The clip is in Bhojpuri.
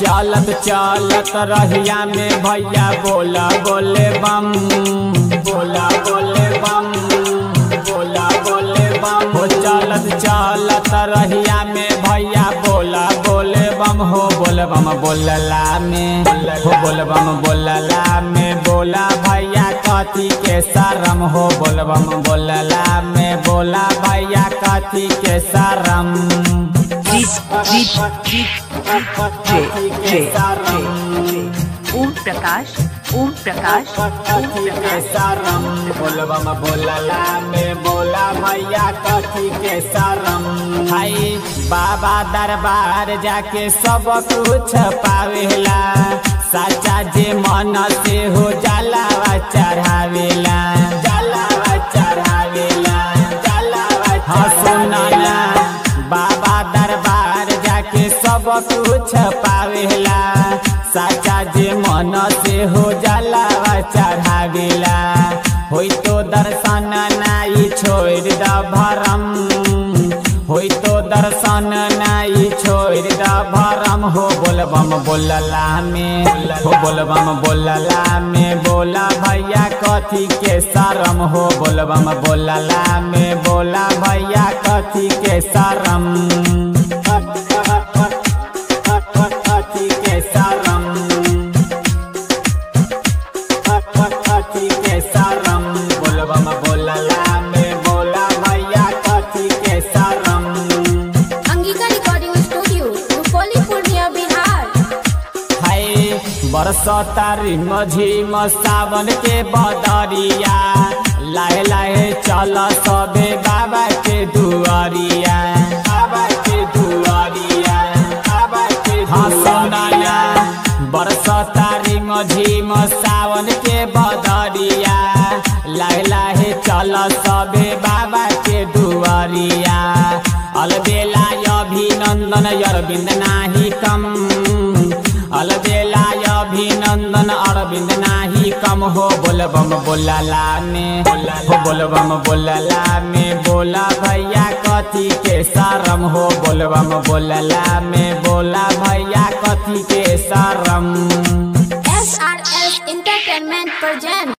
चलत चलत रहिया में भैया बोला बोले बम बोला बोले बम बोला बोले बम हो चलत चलत रहिया में भैया बोला बोले बम हो बोल बम बोलला में हो बोल बम बोलला में बोला भैया कथी के शरम हो बोल बम बोलला में बोला भैया कथी के शरम J J ओम प्रकाश ओम प्रकाश ओम प्रकाश शरम बोलबम बोलला में बोला भैया कथी के शरम हाय बाबा दरबार जाके सब कुछ पावेला साचा जे मन से हो जलावा चढ़ावेला जलावा चढ़ावेला जलावा हाँ सुना ना बाबा दरबार जाके सब कुछ पावेला साचा जे मन से हो जाला चढ़ावेला होई तो दर्शन नाई छोड़ द भरम होई तो दर्शन नाई छोड़ द भरम हो बोलबम बोलला में हो बोलबम बोलला में बोला भैया कथी के शरम हो बोलबम बोलला में बोला भैया कथी के शरम कथी के शरम कथी के शरम बोलबम बोलला में बोला भैया कथी के शरम अंगिका रिकॉर्डिंग स्टूडियो रुपौली पूर्णिया बिहार हाय बरसतारी मझिम सावन के बदरिया लाहे लाहे चल सबे बाबा के दुआरिया बाबा के दुआरिया बाबा के हाँ सुनाया बरसतारी मझिम सावन के बदरिया लाहे लाहे चल सबे बाबा के दुआरिया अलबेला अभिनंदन अरविंद नाही कम अलबेला अभिनंदन अरविंद नाही कम हो बोलबम बोलला में हो बोलबम बोलला में बोला भैया कथी के शरम हो बोलबम बोलला में बोला भैया कथी के शरम S R S entertainment present